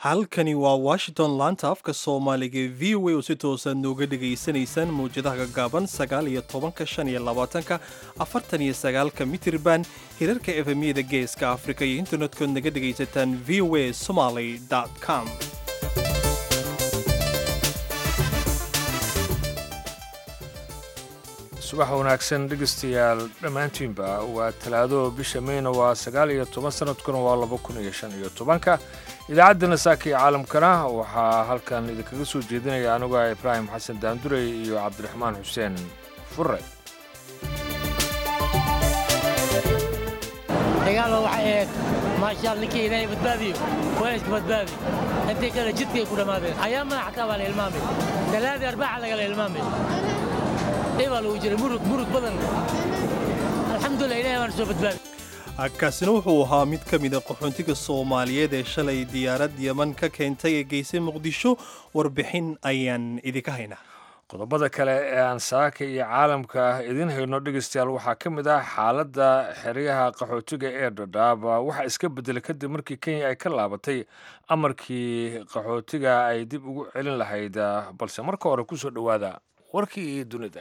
halkani waa washington laanta afka soomaaliga ee v o a oo si toosaad nooga dhegaysanaysaan mawjadaha gaggaaban sagaal iyo tobanka shan iyo labaatanka afartan iyo sagaalka mitirban hirarka efemyada geeska afrika iyo internetkood naga dhegaysataan v o a somaly com subax wanaagsan dhegaystayaal dhammaantiinba waa talaado bisha meyna waa sagaal iyo toban sanadkuna waa laba kun iyo shan iyo tobanka idaacaddana saaka iyo caalamkana waxaa halkan idinkaga soo jeedinaya anigu ah ibraahim xasan daandurey iyo cabdiraxmaan xuseen furre dagaalo waxay ahayd maashaal ninkii ilaahay badbaadiyo waa iska badbaadi intii kale jidkay ku dhammaadeen ayaamana xataa baa la ilmaamay talaadii arbaaxa lagala ilmaamay dhibaa lagu jiray murug murug badan alxamdulilah ilahay baana soo badbaadi kaasina wuxuu ahaa mid ka mida qaxoontiga soomaaliyeed ee shalay diyaarad yeman ka keentay ee geysay muqdisho warbixin ayaan idinka haynaa qodobada kale ee aan saaka iyo caalamka idiin hayno dhegaystayaal waxaa ka mid ah xaaladda xeryaha qaxootiga ee dhadhaaba waxaa iska beddelay kadib markii kenya ay ka laabatay amarkii qaxootiga ay dib ugu celin lahayd balse marka hore ku soo dhowaada warkii iyo dunida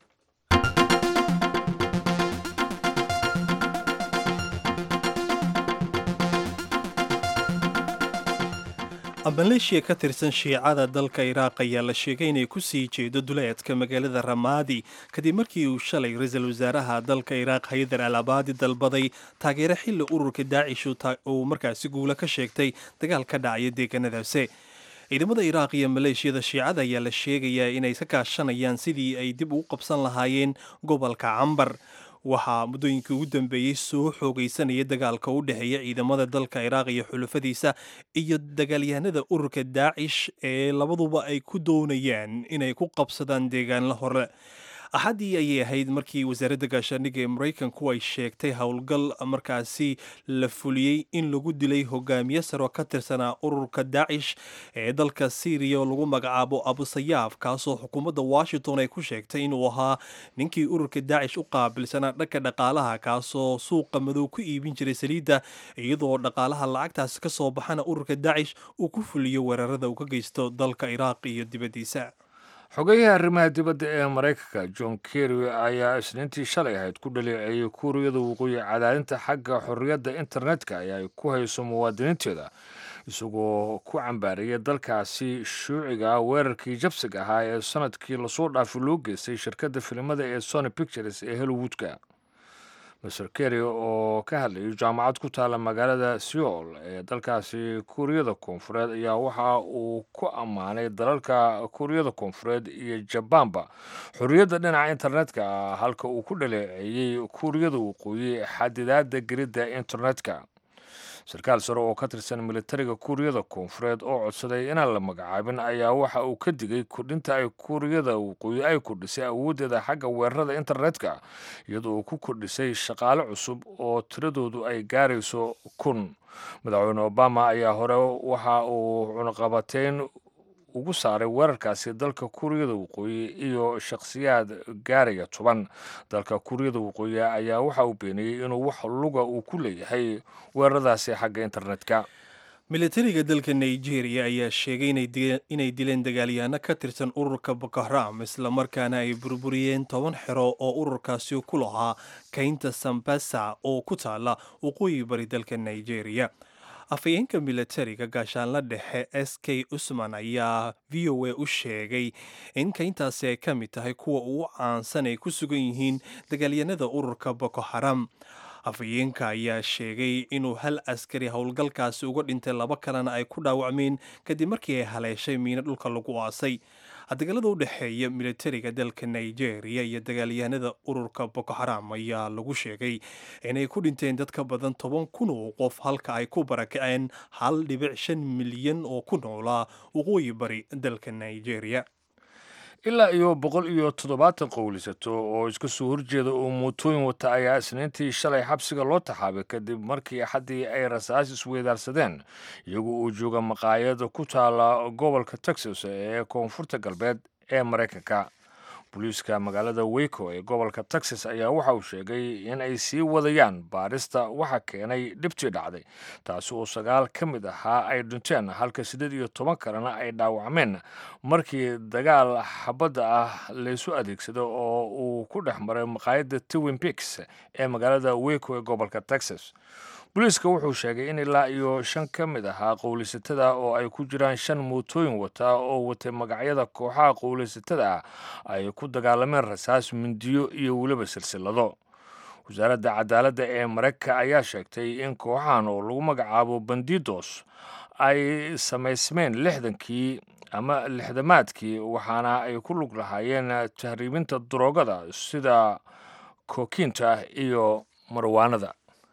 maleeshiya ka tirsan shiicada dalka iraaq ayaa la sheegay inay ku sii jeedo duleedka magaalada ramaadi kadib markii uu shalay ra-iisul wasaaraha dalka iraaq haydar al abaadi dalbaday taageero xilli ururka daacish uu markaasi guula ka sheegtay dagaal ka dhacaya deegaanadaasi ciidamada iraaq iyo maleeshiyada shiicada ayaa la sheegayaa inay ka kaashanayaan sidii ay dib ugu qabsan lahaayeen gobolka cambar waxaa muddooyinkii ugu dambeeyey soo xoogaysanaya dagaalka u dhexeeya ciidamada dalka iraaq iyo xulufadiisa iyo dagaalyahanada ururka daacish ee labaduba ay ku doonayaan inay ku qabsadaan deegaanla hore axaddii ayay ahayd markii wasaaradda gaashaandhigga ee maraykanku ay sheegtay howlgal markaasi la fuliyey in lagu dilay hogaamiye saro ka tirsanaa ururka daacish ee dalka syriya oo lagu magacaabo abusayaaf kaasoo xukuumadda washington ay ku sheegtay inuu ahaa ninkii ururka daacish u qaabilsanaa dhanka dhaqaalaha kaasoo suuqa madow ku iibin jiray saliidda iyadoo dhaqaalaha lacagtaasi ka soo baxana ururka daacish uu ku fuliyo weerarada uu ka geysto dalka iraaq iyo dibaddiisa xogeyaha arrimaha dibadda ee maraykanka john kerry ayaa isniintii shalay ahayd ku dhaleeceeyey kuuriyada waqooyi cadaadinta xagga xorriyadda internetka ee ay ku hayso muwaadiniinteeda isagoo ku cambaariyay dalkaasi shuuciga weerarkii jabsiga ahaa ee sanadkii lasoo dhaafay loo geystay shirkadda filimada ee sony pictures ee hollywoodka master kerry oo ka hadlayay jaamacad ku taalla magaalada seoul ee dalkaasi kuuriyada koonfureed ayaa waxa uu ku ammaanay dalalka kuuriyada koonfureed iyo jabaanba xorriyadda dhinaca internetka halka uu ku dhaleeceeyey kuuriyada waqooyi xadidaadda gelidda internetka sarkaal sare oo ka tirsan militariga kuuriyada koonfureed oo codsaday inaan la magacaabin ayaa waxa uu ka digay kordhinta ay kuuriyada waqooyi ay kordhisay awooddeeda xagga weerarada internetka iyadoo uu ku kordhisay shaqaale cusub oo tiradoodu ay gaarayso kun madaxweyne obama ayaa hore waxa uu cunaqabateyn ugu saaray weerarkaasi dalka kuuriyada waqooyi iyo shakhsiyaad gaaraya toban dalka kuuriyada waqooyi ayaa waxa uu beeniyey inuu wax luga uu ku leeyahay weeraradaasi xagga internetka militariga dalka nigeria ayaa sheegay inay dileen dagaalyahanno ka tirsan ururka boko haram islamarkaana ay burburiyeen toban xero oo ururkaasi ku lahaa kaynta sambasa oo ku taala waqooyi bari dalka nigeria afhayeenka militariga gaashaanla dhexe s k usman ayaa v o a u sheegay in kayntaasi ay ka mid tahay kuwa ugu caansan ay ku sugan yihiin dagaalyanada ururka boko haram afhayeenka ayaa sheegay inuu hal askari howlgalkaasi uga dhintay laba kalena ay ku dhaawacmeen kadib markii ay haleeshay miino dhulka lagu aasay dagaalada u dhexeeya militariga dalka nigeria iyo dagaalyahanada ururka boko haram ayaa lagu sheegay inay ku dhinteen dad ka badan toban kun oo qof halka ay ku barakaceen hal dhibic shan milyan oo ku noolaa waqooyi bari dalka nigeria ilaa iyo boqol iyo toddobaatan qowlisato oo iska soo horjeeda oo mootooyin wata ayaa isniintii shalay xabsiga loo taxaabay kadib markii axaddii ay rasaas isweydaarsadeen iyagoo uu jooga maqaayada ku taala gobolka texas ee koonfurta galbeed ee maraykanka booliiska magaalada weyco ee gobolka texas ayaa waxa uu sheegay in ay sii wadayaan baarista waxa keenay dhibtii dhacday taasi oo sagaal ka mid ahaa ay dhinteen halka siddeed iyo toban kalena ay dhaawacmeen markii dagaal xabadda ah laysu adeegsado oo uu ku dhex maray maqaayadda twin piks ee magaalada weyco ee gobolka texas booliiska wuxuu sheegay in ilaa iyo shan ka mid ahaa qowlaysatada oo ay ku jiraan shan mootooyin wata oo watay magacyada kooxaha qowlaysatada ah ay ku dagaalameen rasaas mindiyo iyo weliba silsilado wasaaradda cadaaladda ee maraykanka ayaa sheegtay in kooxahan oo lagu magacaabo bandidos ay samaysmeen lixdankii ama lixdamaadkii waxaana ay ku lug lahaayeen tahriibinta daroogada sida kookiinta iyo marwaanada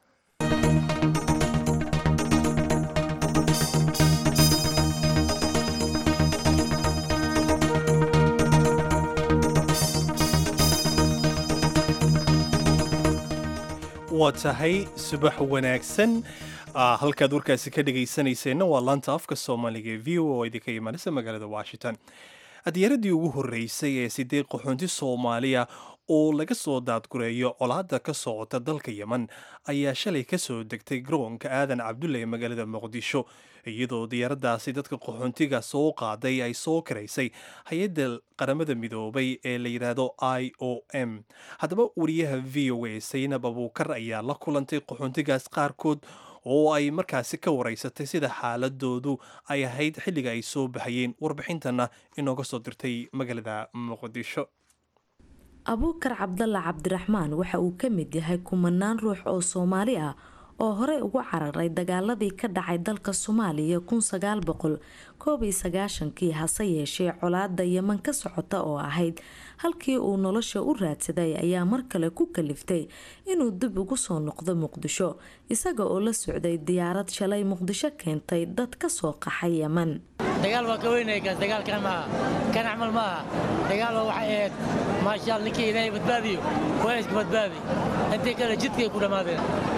waa tahay subax wanaagsan halkaad warkaasi ka dhegaysanayseena waa laanta afka soomaaliga ee v o oo idinka imaanaysa magaalada washington diyaaradii ugu horreysay ee sideed qaxoonti soomaaliya oo laga soo daadgureeyo colaadda ka socota dalka yemen ayaa shalay ka soo degtay garoonka aadan cabdulle ee magaalada muqdisho iyadoo diyaaraddaasi dadka qaxoontiga soo qaaday ay soo karaysay hay-adda qaramada midoobay ee la yidhaahdo i o m haddaba wariyaha v o a saynab abuukar ayaa la kulantay qaxoontigaas qaarkood oo ay markaasi ka waraysatay sida xaaladoodu ay ahayd xilliga ay soo baxayeen warbixintana inooga soo dirtay magaalada muqdisho abuukar cabdalla cabdiraxmaan waxa uu ka mid yahay kumanaan ruux oo soomaali ah oo horey ugu cararay dagaaladii ka dhacay dalka soomaaliya kun sagaal boqol koob iyo sagaashankii hase yeeshee colaada yeman ka socota oo ahayd halkii uu nolosha u raadsaday ayaa mar kale ku kaliftay inuu dib ugu soo noqdo muqdisho isaga oo la socday diyaarad shalay muqdisho keentay dad ka soo qaxay yeman dagaal waa ka weynaya kaas dagaalkan maaha kan acmal maaha dagaal waa waxay ahayd maasha alla ninkii ilaahay badbaadiyo waa iska badbaadi intii kale jidkay ku dhammaadeen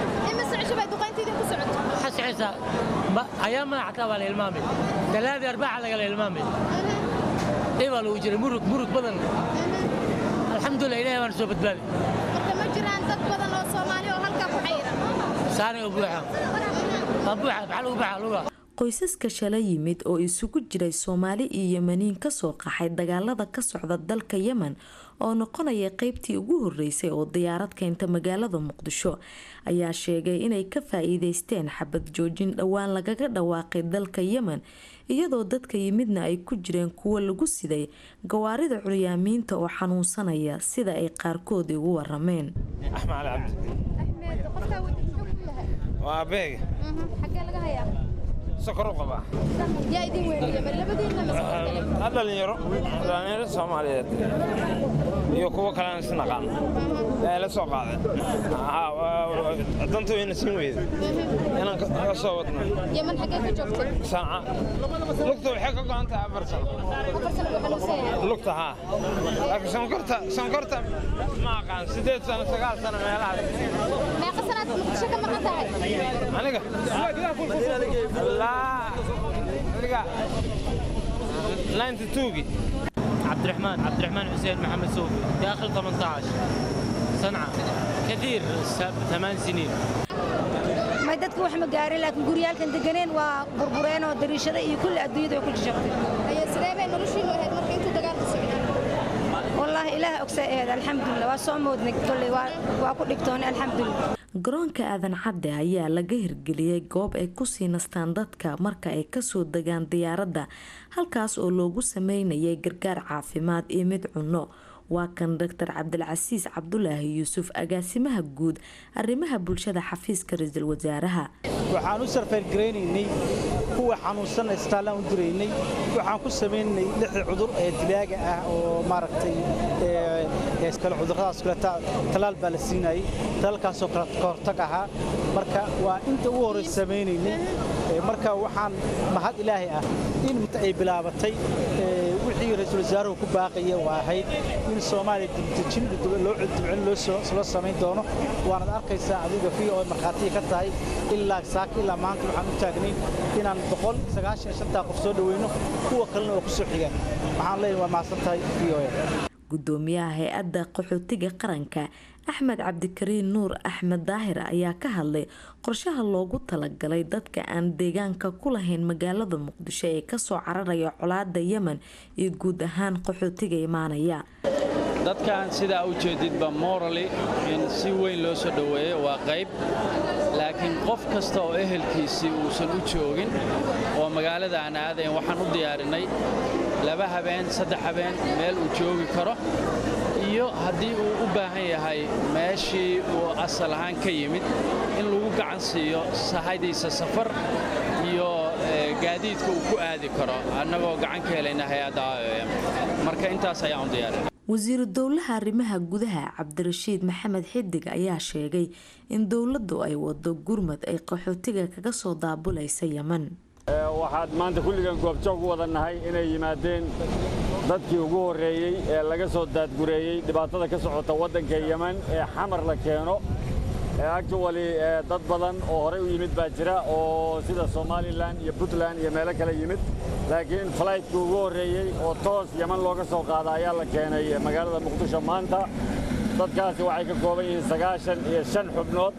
xasxisa ayaa madax xataa baa la ilmaamay talaadii arbaaca lagala ilmaamay ibaa lagu jiray murug murug badan alxamdulilah ilahay baana soo badbaadi marka ma jiraan dad badan oo soomaali oo halkaa ku xayiran saani oo buuxa waa buuxa maxaa lagu baxa luga qoysaska shala yimid oo isugu jiray soomaali iyo yemaniin kasoo qaxay dagaalada ka socda dalka yemen oo noqonaya qeybtii ugu horeysay oo diyaarad keenta magaalada muqdisho ayaa sheegay inay ka faa-iideysteen xabad joojin dhowaan lagaga dhawaaqay dalka yemen iyadoo dadka yimidna ay ku jireen kuwo lagu siday gawaarida curyaamiinta oo xanuunsanaya sida ay qaarkood igu warameen xagee laga hayaa sokor u qabaa yaa idin weynaya mar labadiinna masoo dhalinyaro dhalinyaro soomaaliyeed iyo kuwo kalean is naqaan ee la soo qaadeen danta wayna siin weyda inaan ka soo wadno yeman xagee ka joogtay sanca lugta waxay ka go'an tahay afar sano afar sano buu xanuunsanyahay lugta haa laakiin sonkorta sonkorta ma aqaan siddeed sano sagaal sano meelahaas meeqa sanaad muqdisho ka maqan tahay aniga allaa aniga 92gii عبد الرحمن عبد الرحمن حسين محمد صوفي داخل 18 صنعاء كثير ثمان سنين may dadka wax ma gaarin laakiin guryaalkan deganeen waa burbureen oo dariishada iyo kulli adduunyada way ku jajabtay ayaa sidee bay noloshiinu ahayd marka intuu dagaalku socday wallaahi ilaah ogsaa aheed alxamdulilah waa soo moodnay kolley waa ku dhigtoonay alxamdulilah garoonka aadan cadde ayaa laga hirgeliyey goob ay kusii nastaan dadka marka ay kasoo degaan diyaaradda halkaas oo loogu sameynayay gargaar caafimaad iyo mid cunno waa kan doctor cabdilcasiis cabdulaahi yuusuf agaasimaha guud arrimaha bulshada xafiiska ra-iisul wasaaraha waxaan u sarfayrgaraynaynay kuwa xanuunsan istaallaan u diraynay waxaan ku samaynaynay lixda cudur ee dilaaga ah oo maaragtay kale cudurradaas kale talaal baa la siinayay talaalkaasoo kale ka hortag ahaa marka waa inta ugu horey samaynaynay marka waxaan mahad ilaahay ah in ay bilaabatay wixii ra-iisul wasaaruhu ku baaqaya waa ahayd in soomaaliya dibdejin loo dibcin loo samayn doono waanad arkaysaa adiga v o markhaatiya ka tahay ilaa saaka ilaa maanta waxaan u taagnay inaan boqol sagaashan shantaa qof soo dhaweyno kuwa kalena oo ku soo xigaan waxaan leeyahay waa mahadsan tahay v o gudoomiyaha hay-adda qaxootiga qaranka axmed cabdikariin nuur axmed daahir ayaa ka hadlay qorshaha loogu talagalay dadka aan deegaanka ku lahayn magaalada muqdisho ee kasoo cararaya colaada yemen iyo guud ahaan qaxootiga imaanaya dadkan sidaa u jeedidba morali in si weyn loo soo dhoweeyo waa qayb laakiin qof kasta oo ehelkiisii uusan u joogin oo magaalada aan aadayn waxaan u diyaarinay laba habeen saddex habeen meel uu joogi karo iyo haddii uu u baahan yahay meeshii uu asal ahaan ka yimid in lagu gacan siiyo sahaydiisa safar iyo gaadiidka uu ku aadi karo annagoo gacan ka helayna hay-adda iom marka intaas ayaan u diyaarinay wasiiru dowlaha arrimaha gudaha cabdirashiid maxamed xidig ayaa sheegay in dowladdu ay wado gurmad ay qaxootiga kaga soo daabulaysa yeman waxaad maanta kulligan goobjoog u wada nahay inay yimaadeen dadkii ugu horreeyey ee laga soo daadgureeyey dhibaatada ka socota waddanka yeman ee xamar la keeno actually dad badan oo horey u yimid baa jira oo sida somalilan iyo puntland iyo meelo kale yimid laakiin falaytkii ugu horreeyey oo toos yeman looga soo qaada ayaa la keenay magaalada muqdisho maanta dadkaasi waxay ka kooban yihiin sagaashan iyo shan xubnood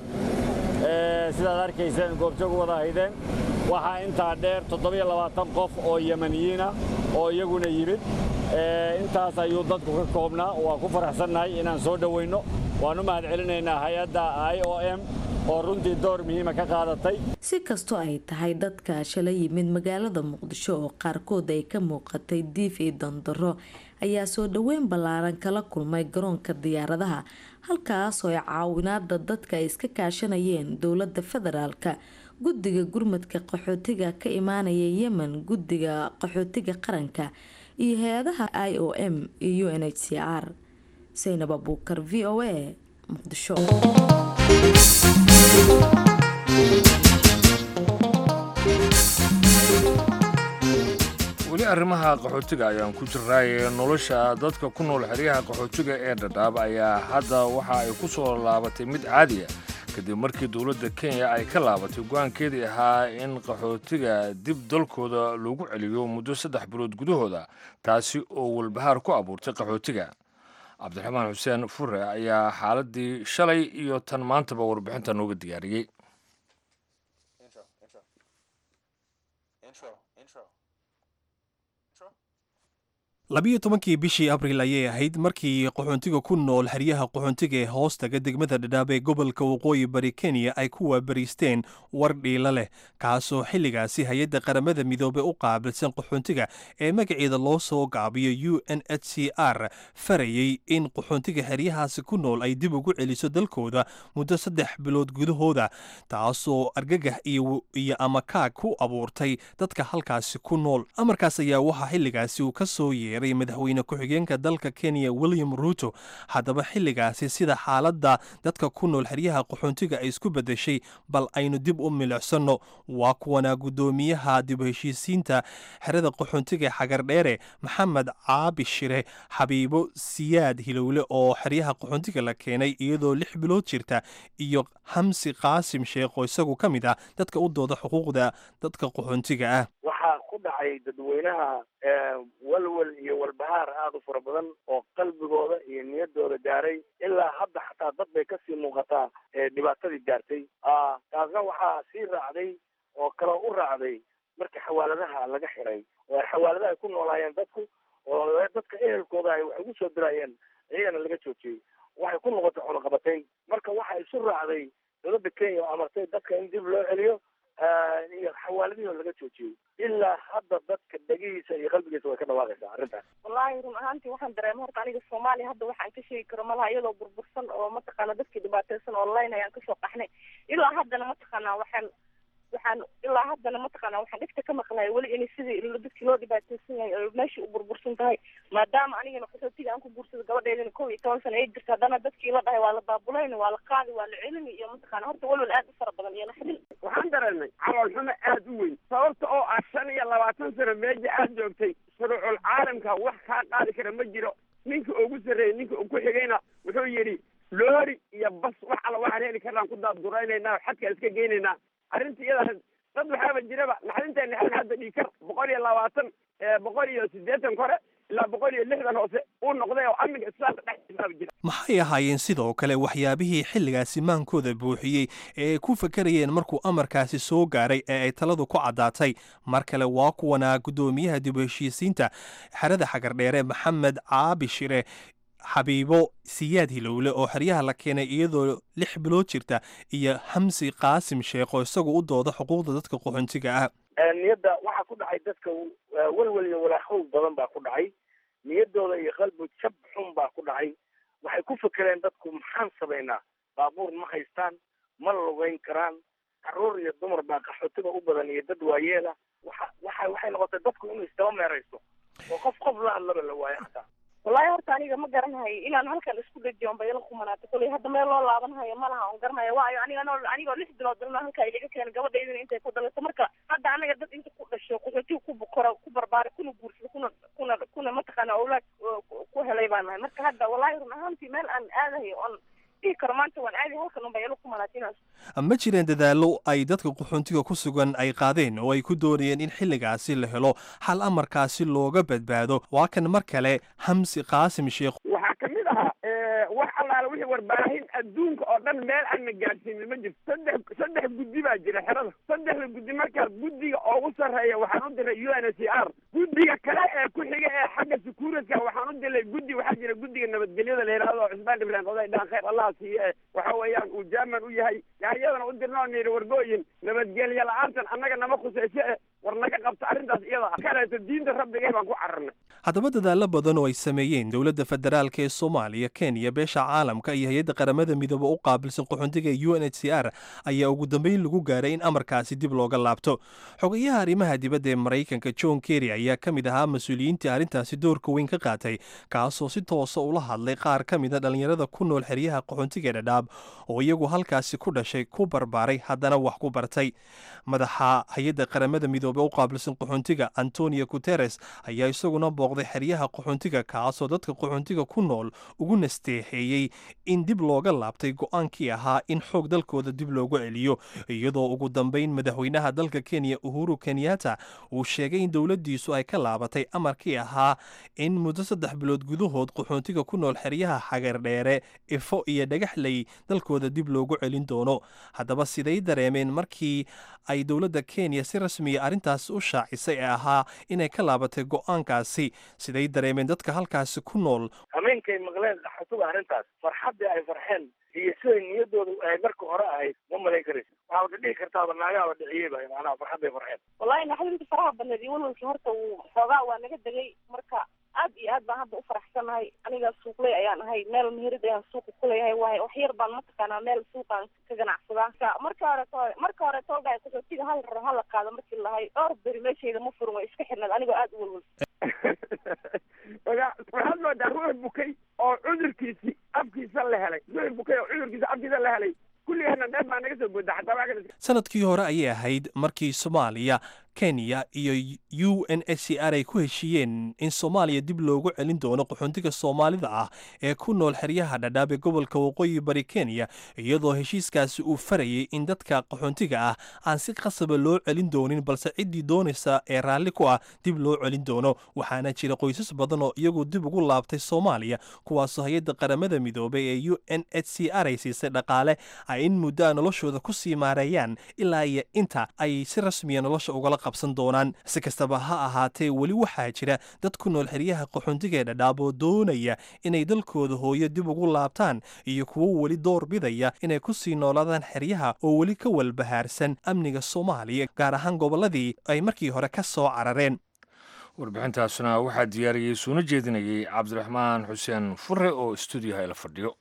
sidaad arkayseen goobjoog u wada haydeen waxaa intaa dheer toddobiyo labaatan qof oo yemaniyiina oo iyaguna yimid intaas ayuu dadku ka koobnaa waa ku faraxsannahay inaan soo dhoweynno waan u mahad celinaynaa hay-adda i o m oo runtii door muhiima ka qaadatay si kastoo ay tahay dadka shala yimid magaalada muqdisho oo qaarkood ay ka muuqatay diif iyo dandaro ayaa soo dhoweyn ballaaran kala kulmay garoonka diyaaradaha halkaasoo ay caawinaada dadka ay iska kaashanayeen dowladda federaalka guddiga gurmadka qaxootiga ka imaanaya yemen guddiga qaxootiga qaranka iyo hay-adaha i o m iyo u n h c r saynab abuukar v o a muqdisho weli arrimaha qaxootiga ayaan ku jirnaaye nolosha dadka ku nool xeryaha qaxootiga ee dhadhaab ayaa hadda waxa ay ku soo laabatay mid caadiya kadib markii dowladda kenya ay ka laabatay go-aankeedii ahaa in qaxootiga dib dalkooda loogu celiyo muddo saddex bilood gudahooda taasi oo walbahaar ku abuurtay qaxootiga cabdiraxmaan xuseen fure ayaa xaaladii shalay iyo tan maantaba warbixinta nooga diyaariyey labiyo tobankii bishii abril ayay ahayd markii qaxoontiga ku nool xeryaha qaxoontiga ee hoostaga degmada dhadhaab ee gobolka waqooyi bari kenya ay ku waabariisteen war dhiila leh kaasoo xilligaasi hay-adda qaramada midoobey u qaabilsan qaxoontiga ee magaceeda loo soo gaabiyo u n h c r farayey in qaxoontiga xeryahaasi ku nool ay dib ugu celiso dalkooda muddo saddex bilood gudahooda taasoo argagax iyo amakaag ku abuurtay dadka halkaasi ku nool amarkaas ayaa waxaa xilligaasi uu ka soo yeeray madaxweyne ku-xigeenka dalka kenya william ruuto haddaba xilligaasi sida xaaladda dadka ku nool xeryaha qaxoontiga ay isku beddeshay bal aynu dib u milicsano waa kuwanaa guddoomiyaha dib u heshiisiinta xerada qaxoontiga xagardheere maxamed caabi shire xabiibo siyaad hilowle oo xeryaha qaxoontiga la keenay iyadoo lix bilood jirta iyo xamsi qaasim sheekh oo isagu ka mid ah dadka u dooda xuquuqda dadka qaxoontiga ah waxaa ku dhacay dadweynaha walwal iyo walbahaar aada u fara badan oo qalbigooda iyo niyadooda gaaray ilaa hadda xataa dad bay kasii muuqataa dhibaatadii gaartay taasna waxaa sii raacday oo kaloo u raacday markii xawaaladaha laga xiray oo ay xawaaladaha ay ku noolaayeen dadku oo dadka ehelkooda ay wax ugu soo dirayeen iyagana laga joojiyey waxay ku noqotay cunaqabatay marka waxa isu raacday dowladda kenya oo amartay dadka in dib loo celiyo iyo xawaaladihii oo laga joojiyey ilaa hadda dadka dhegihiisa iyo qalbigiisa way ka dhawaaqaysaa arrintaas wallaahi run ahaantii waxaan dareema horta aniga soomaaliya hadda waxaan ka sheegi karo malaha iyadoo burbursan oo mataqaana dadkii dhibaateysan online ayaan kasoo qaxnay ilaa haddana mataqaanaa waxaan waxaan ilaa haddana mataqaana waxaan dhigta ka maqlaya weli in sidii dadkii loo dhibaateysan yahay oo meeshii u burbursan tahay maadaama anigana qaxootiga aan ku guursado gabadheedana kow iyo toban sana ay jirta haddana dadkii la dhahay waa la baabulayni waa la qaadi waa la celini iyo mataqaana horta walwal aad u fara badan iyo naxdin waxaan dareemay caloolxumo aad u weyn sababta oo ah shan iyo labaatan sano meeja aad joogtay shuruucul caalamka wax kaa qaadi kara ma jiro ninka ugu sarreeyey ninka uu ku xigayna wuxuu yidhi loori iyo bas wax alla waxaan heli karnaan ku daadguraynaynaa xadkaan iska geynaynaa arrinta iyada dad waxaaba jiraba naxdinta naxdin hadda dhiikar boqol iyo labaatan boqol iyo siddeetan kore ilaa boqol iyo lixdan hoose uu noqday oo amniga islaamka dhexdiisaaba jira maxay ahaayeen sidoo kale waxyaabihii xilligaasi maankooda buuxiyey ee ay ku fakarayeen markuu amarkaasi soo gaaray ee ay taladu ku caddaatay mar kale waa kuwanaa guddoomiyaha dib u heshiisiinta xerada xagardheere maxamed caabi shire xabiibo siyaad hilowle oo xeryaha la keenay iyadoo lix bilood jirta iyo xamsi qaasim sheekh oo isagu u dooda xuquuqda dadka qaxoontiga ah niyadda waxaa ku dhacay dadka welwel iyo walaahow badan baa ku dhacay niyaddooda iyo qalbi jab xun baa ku dhacay waxay ku fekereen dadku maxaan samaynaa baabuur ma haystaan ma lugayn karaan carruur iyo dumar baa qaxootiga u badan iyo dad waayeela waxa waxa waxay noqotay dadku inuu isdaba meeraysto oo qof qof la hadlaba la waayo xataa wallaahi horta aniga ma garanahayo inaan halkan isku dhajiyo on bayla kumanaata koley hadda meel loo laabanhayo ma laha on garanaya waayo aniga noo anigoo lix bilood dalna halkaa ilaga keena gabadhaydina intay ku dhalato marka hadda anaga dad inta ku dhasho qaxootiga ku bukoro ku barbaara kuna guursado kuna kuna kuna mataqaana awlaad ku helay baan nahay marka hadda wallaahi run ahaantii meel aan aadahayo on dhihi karo maanta waan aadi halkan un bayla kumanaatinaaso ma jireen dadaallo ay dadka qaxoontiga ku sugan ay qaadeen oo ay ku doonayeen in xilligaasi la helo xal amarkaasi looga badbaado waa kan mar kale xamsi qaasim sheekh waxaa kamid ahaa wax allaala wixii warbaahin adduunka oo dhan meel aan na gaadhsiinin ma jirto saddex saddex guddi baa jira xerada saddexda guddi markaa guddiga ugu sarreeya waxaan u diray u n h r guddiga kale ee ku xiga ee xagga securityka waxaan u diray guddi waxaa jira guddiga nabadgelyada la yidhahdo oo cusmaan ibrahim oday dhaan khayr allah siiye waxa weeyaan uu jaaman u yahay yaa iyadana u dirnoo niyidhi wargooyin nabadgelyo la-aantan annaga nama khusayso e war naga qabta arrintaas iyada ah kaleeto diinta rabbigay baan ku cararnay haddaba dadaallo badan oo ay sameeyeen dowladda federaalk ee soomaaliya kenya beesha caalamka iyo hay-adda qaramada midoobe u qaabilsan qaxoontiga u n h c r ayaa ugu dambeyn lagu gaaray in amarkaasi dib looga laabto xogayaha arrimaha dibadda ee maraykanka john kerry ayaa ka mid ahaa mas-uuliyiintii arrintaasi doorka weyn ka qaatay kaasoo si toosa ula hadlay qaar ka mida dhallinyarada ku nool xeryaha qaxoontiga dhadhaab oo iyagu halkaasi ku dhashay ku barbaaray haddana wax ku bartay madaxa hay-adda qaramada midoobe u qaabilsan qaxoontiga antonio guteres ayaa isaguna booqday xeryaha qaxoontiga kaasoo dadka qaxoontiga ku nool ugu nasteexeeyey in dib looga laabtay go-aankii ahaa in xoog dalkooda dib loogu celiyo iyadoo ugu dambeyn madaxweynaha dalka kenya uhuru kenyatta uu sheegay in dowladdiisu ay ka laabatay amarkii ahaa in muddo saddex bilood gudahood qaxoontiga ku nool xeryaha xagardheere ifo iyo dhagaxley dalkooda dib loogu celin doono haddaba siday dareemeen markii ay dowladda kenya si rasmiya arrintaas u shaacisay ee ahaa inay ka laabatay go-aankaasi siday dareemeen dadka halkaasi ku nool hameenkay maqleen qaxootiga arrintaas farxaddii ay farxeen iyo siday niyaddooda ay marka hore ahayd ma malayn karaysa waxaad ka dhihi kartaaba naagaaba dhiciyeyba macnaha farxadday farxeen wallahi naxdinta faraha badneed iyo walwalkii horta uu xoogaa waa naga degay marka aad iyo aad baan hadda u faraxsanahay aniga suuqley ayaan ahay meel meherad ayaan suuqa kuleeyahay waay wax yar baan mataqaanaa meel suuqaan ka ganacsadaa marka hore to marka hore toogaay qaxootiga hal rar hala qaado markii lahay dhowr beri meeshayda ma furin way iska xirneed anigoo aad u walwal waxaad moodaa ruux bukay oo cudurkiisi afkiisa la helay ruux bukay oo cudurkiisa afkiisa la helay kulligana dheer baa naga soo booda xataa waa sanadkii hore ayay ahayd markii soomaaliya kenya iyo u n h c r ay ku heshiiyeen in soomaaliya dib loogu celin doono qaxoontiga soomaalida ah ee ku nool xeryaha dhadhaab ee gobolka waqooyi bari kenya iyadoo heshiiskaasi uu farayay in dadka qaxoontiga ah aan si qasaba loo celin doonin balse ciddii doonaysa ee raalli ku ah dib loo celin doono waxaana jira qoysas badan oo iyagu dib ugu laabtay soomaaliya kuwaasoo hay-adda qaramada midoobay ee u n h c r ay siisay dhaqaale ay in muddo a noloshooda ku sii maareeyaan ilaa iyo inta ay si rasmiya nolosha ugala qabsan doonaan si kastaba ha ahaatee weli waxaa jira dad ku nool xeryaha qaxoontiga ee dhadhaab oo doonaya inay dalkooda hooyo dib ugu laabtaan iyo kuwo weli door bidaya inay ku sii noolaadaan xeryaha oo weli ka walbahaarsan amniga soomaaliya gaar ahaan gobolladii ay markii hore ka soo carareen warbixintaasna waxaa diyaariyey suuna jeedinayay cabdiraxmaan xuseen fure oo stuudiyaha ila fadhiyo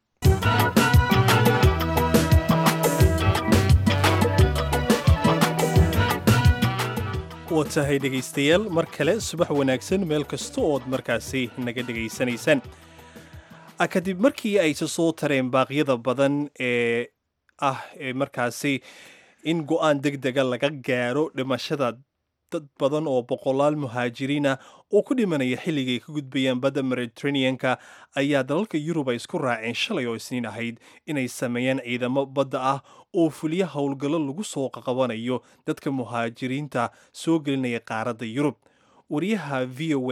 waa tahay dhegaystayaal mar kale subax wanaagsan meel kasta ood markaasi naga dhegaysanaysaan kadib markii ay soo tareen baaqyada badan ee ah ee markaasi in go-aan deg dega laga gaaro dhimashada dad badan oo boqolaal muhaajiriina oo ku dhimanaya xilligay ka gudbayaan badda mediterraneanka ayaa dalalka yurub ay isku raaceen shalay oo isniin ahayd inay sameeyaan ciidamo badda ah oo fuliya howlgallo lagu soo qaqabanayo dadka muhaajiriinta soo gelinaya qaaradda yurub wariyaha v o a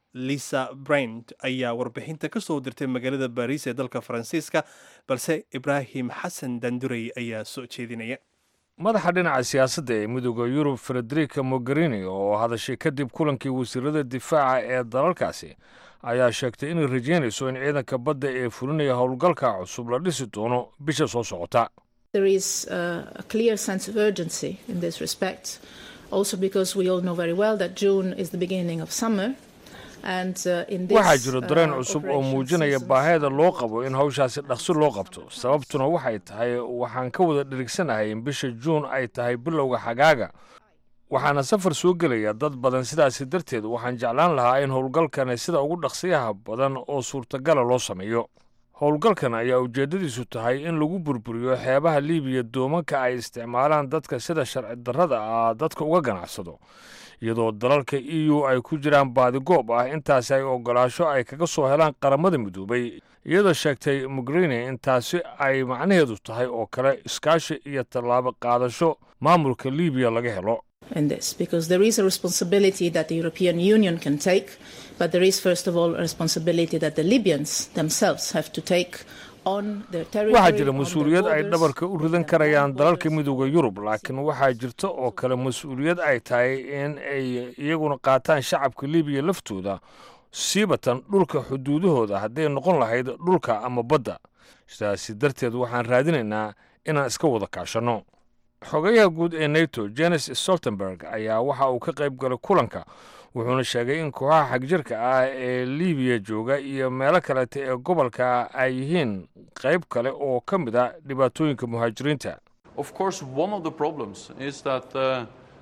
lisa brand ayaa warbixinta ka soo dirtay magaalada baariis ee dalka faransiiska balse ibraahim xasan dandurey ayaa soo jeedinaya madaxa dhinaca siyaasadda ee midooda yurub frederica mogherini oo hadashay kadib kulankii wasiirada difaaca ee dalalkaasi ayaa sheegtay inay rajeynayso in ciidanka badda ee fulinaya howlgalka cusub la dhisi doono bisha soo socota There is uh, a clear sense of urgency in this respect, also because we all know very well that June is the beginning of summer. And, uh, in this, waxaa jiro dareen uh, cusub oo operation muujinaya season- baahida loo qabo in hawshaasi dhaqso loo qabto sababtuna waxay tahay waxaan ka wada dhirigsanahay in bisha juun ay tahay bilowga xagaaga waxaana safar soo gelaya dad badan sidaasi darteed waxaan jeclaan lahaa in howlgalkani sida ugu dhaqsiyaha badan oo suurtagala loo sameeyo howlgalkan ayaa ujeeddadiisu tahay in lagu burburiyo xeebaha liibiya doomanka ay isticmaalaan dadka sida sharci darrada ah dadka uga ganacsado iyadoo dalalka e u ay ku jiraan baadigoob ah intaasi ay ogolaasho ay kaga soo helaan qaramada midoobay iyadoo sheegtay mogherini in taasi ay macnaheedu tahay oo kale iskaashi iyo tallaabo qaadasho maamulka liibiya laga helo in this because there is a responsibility that the European Union can take, but there is first of all a responsibility that the Libyans themselves have to take on their territory. waxaa jira on their mas-uuliyad ay borders. dhabarka u ridan karayaan dalalka midooda yurub laakiin waxaa jirta oo kale mas-uuliyad ay tahay in ay iyaguna qaataan shacabka libiya laftooda siibatan dhulka xuduudahooda hadday noqon lahayd dhulka ama badda sidaasi darteed waxaan raadinaynaa inaan iska wada kaashanno xogayaha guud ee nato jenes stoltenberg ayaa waxa uu ka qayb galay kulanka wuxuuna sheegay in kooxaha xagjirka ah ee libiya jooga iyo meelo kaleta ee gobolka ay yihiin qayb kale oo ka mid a dhibaatooyinka muhaajiriinta Of course, one of the problems is that uh,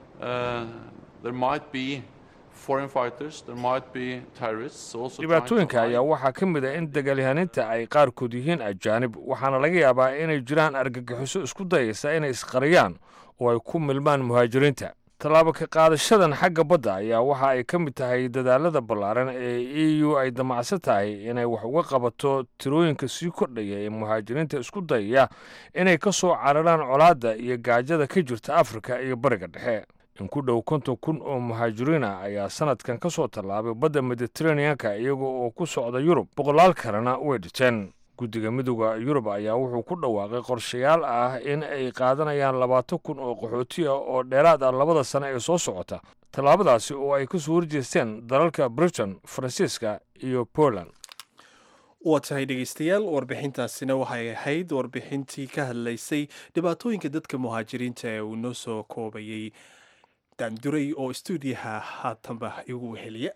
uh, there might be foreign fighters, there might be terrorists also. trying to dhibaatooyinka hide. ayaa waxaa ka mid a in dagaalyahaninta ay qaarkood yihiin ajaanib waxaana laga yaabaa inay jiraan argagixiso isku dayaysa inay isqariyaan oo ay ku milmaan muhaajiriinta tallaabo ka qaadashadan xagga badda ayaa waxa ay ka mid tahay dadaalada ballaaran ee e u ay damacsan tahay inay wax uga qabato tirooyinka sii kordhaya ee muhaajiriinta isku dayaya inay ka soo cararaan colaadda iyo gaajada ka jirta afrika iyo bariga dhexe in ku dhow konton kun oo muhaajiriina ayaa sanadkan ka soo tallaabay badda mediteraneanka iyaga oo ku socda yurub boqolaal kalena way dhiteen guddiga midooda yurub ayaa wuxuu ku dhawaaqay qorshayaal ah in ay qaadanayaan labaatan kun oo qaxooti ah oo dheeraad ah labada sano ee soo socota tallaabadaasi oo ay ka soo horjeesteen dalalka britain faransiiska iyo poland waa tahay dhegeystayaal warbixintaasina waxay ahayd warbixintii ka hadlaysay dhibaatooyinka dadka muhaajiriinta ee uu noo soo koobayey daanduray oo stuudiyaha haatanba igu weheliya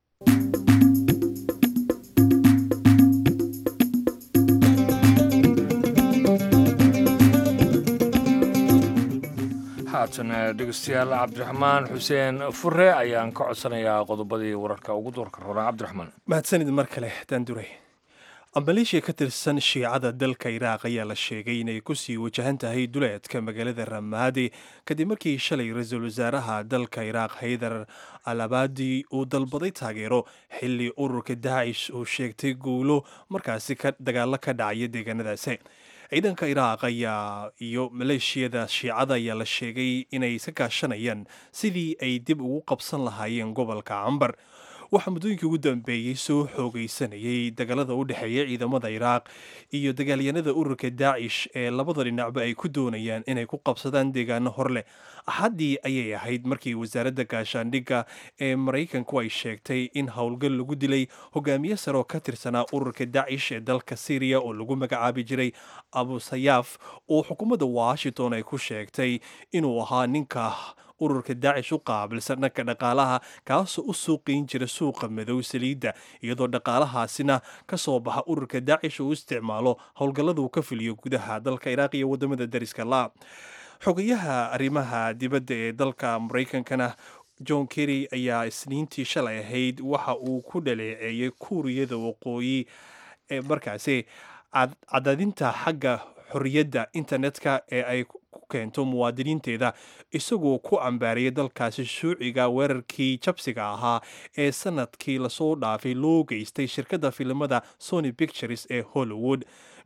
haatan dhegeystayaal cabdiraxmaan xuseen fure ayaan ka codsanayaa qodobadii wararka ugu doorka roona cabdiraxmaan mahadsanid mar kale daanduray maleeshiya ka tirsan shiicada dalka iraaq ayaa la sheegay inay kusii wajahan tahay duleedka magaalada ramaadi kadib markii shalay ra-iisul wasaaraha dalka iraaq haydar al abadi uu dalbaday taageero xilli ururka daacish uu sheegtay guulo markaasi ka dagaalo ka dhacaya deegaanadaasi ciidanka iraaq ayaa iyo maleeshiyada shiicada ayaa la sheegay inay iska kaashanayaan sidii ay dib ugu qabsan lahaayeen gobolka cambar waxaa muddooyinkii ugu dambeeyey soo xoogaysanayay dagaalada u dhexeeya ciidamada iraaq iyo dagaalyanada ururka daacish ee labada dhinacba ay ku doonayaan inay ku qabsadaan deegaano hor leh axaddii ayay ahayd markii wasaaradda gaashaandhigga ee maraykanku ay sheegtay in howlgal lagu dilay hogaamiye sare oo ka tirsanaa ururka daacish ee dalka syriya oo lagu magacaabi jiray abu sayaaf oo xukuumadda washington ay ku sheegtay inuu ahaa ninka ururka daacish u qaabilsan dhanka dhaqaalaha kaasoo u suuqayn jira suuqa madow saliidda iyadoo dhaqaalahaasina ka soo baxa ururka daacish uu isticmaalo howlgallada uu ka fuliyo gudaha dalka iraaq iyo wadamada dariska la xogayaha arrimaha dibadda ee dalka maraykankana john kerry ayaa isniintii shalay ahayd waxa uu ku dhaleeceeyey kuuriyada waqooyi ee markaasi cadaadinta xagga xorriyadda internetka ee ay ku keento muwaadiniinteeda isagoo ku cambaariyay dalkaasi shuuciga weerarkii jabsiga ahaa ee sanadkii lasoo dhaafay loo geystay shirkadda filimada sony pictures ee hollywood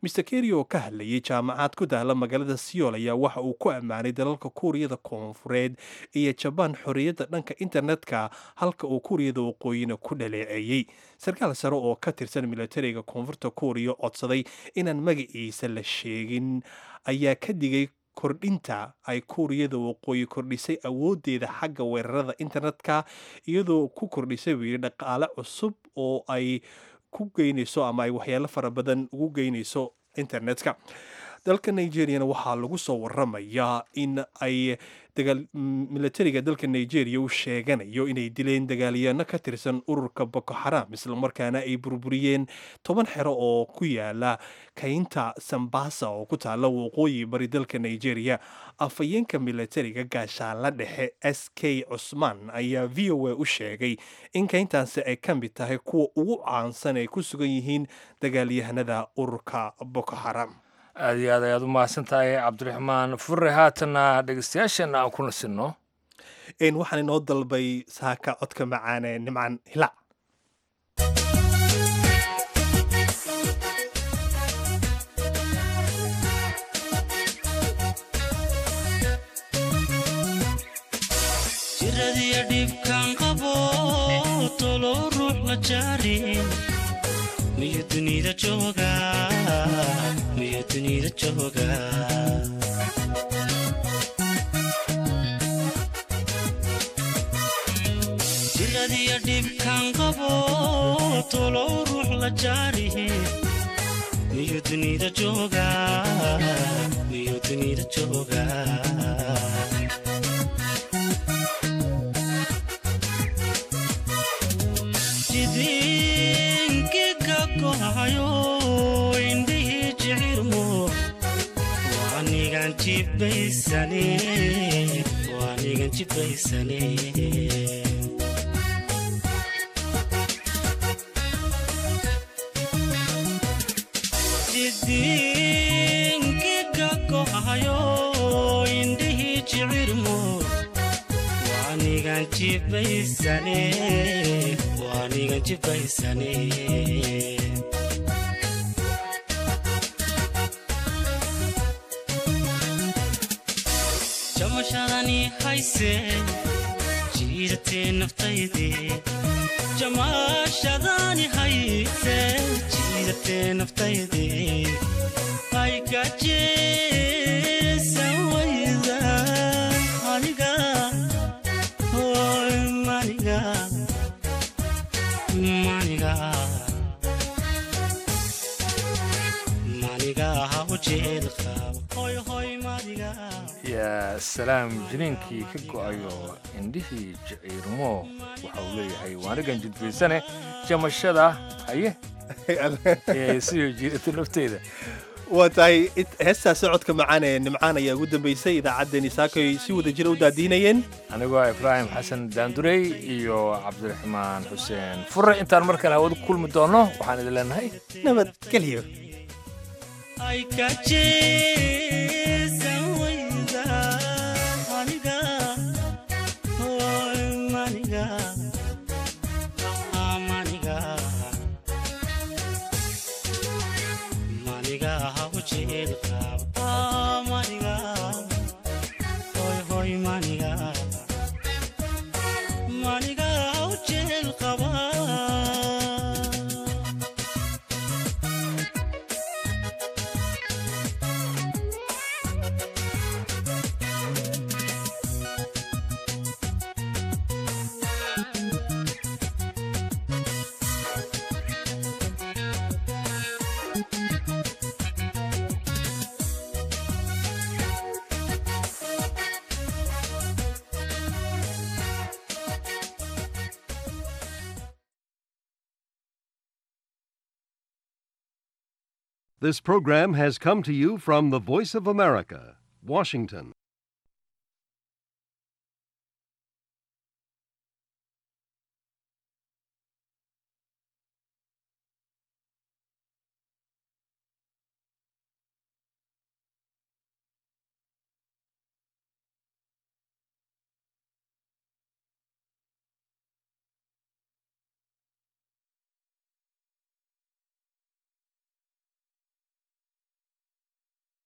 mr kerry oo ka hadlayay jaamacad ku daala magaalada siyool ayaa waxa uu ku ammaanay dalalka kuuriyada koonfureed iyo jabaan xorriyadda dhanka internetka halka uu kuuriyada waqooyina ku dhaleeceeyey sarkaal sare oo ka tirsan militariga koonfurta kuuriya codsaday inaan magaciisa la sheegin ayaa ka digay kordhinta ay kuuriyada waqooyi kordhisay awoodeeda xagga weerarada internetka iyadoo ku kordhisay buu yidhi dhaqaale cusub oo ay ku geynayso ama ay waxyaalo fara badan ugu geynayso internetka dalka nigeriana waxaa lagu soo waramayaa in ay militariga dalka nigeria u sheeganayo inay dileen dagaalyaano ka tirsan ururka boko xaram islamarkaana ay burburiyeen toban xero oo ku yaala kaynta sambasa oo ku taala waqooyi bari dalka nigeria afhayeenka militariga gaashaanla dhexe s k cusmaan ayaa v o a u sheegay in kayntaasi ay ka mid tahay kuwa ugu caansan ay ku sugan yihiin dagaalyahanada ururka boko xaram aad iyo aad ayaad u mahadsan tahay cabdiraxmaan fure haatanna dhegeystayaasheenna aan ku nasinno waxaan inoo dalbay saaka codka macaane nimcan hilac jiradiyo dhibkaan qabo tolo ruux la jaarin miyo dunida jooga miyo dunida jooga jiradiyo dhibkaan qabo tolo ruux la jaarihi miyo dunida jooga miyo dunida jooga jidinkiga kohayo indhihii jicirmo waanigan jibaysane waanigan jibaysane jidinkiga kohayo indhihii jicirmo waanigan jibaysane waanigan jibaysane jamashadani hayse jiidatee naftayde jamashadani hayse jiidatee naftayde aygajeesan wayda aniga hoy maniga maniga maniga hawjeel qab hoy hoy maniga yaa salaam jiniinkii ka go'ayo indhihii jiciirmo waxa uu leeyahay waanigan jidbaysane jamashada haye siyo jiidata nafteeda waa tahay heestaasi codka macaan ee nimcaan ayaa ugu dambeysay idaacaddeenii saakay si wada jira u daadiinayeen anigoo ibraahim xasan daandurey iyo cabdiraxmaan xuseen fure intaan mar kale hawada ku kulmi doonno waxaan idin leenahay nabadgelyo aygajeesan wayda aniga hoy maniga maniga maniga hawjeel qab maniga hoy hoy maniga maniga hawjeel qaba This program has come to you from the Voice of America, Washington.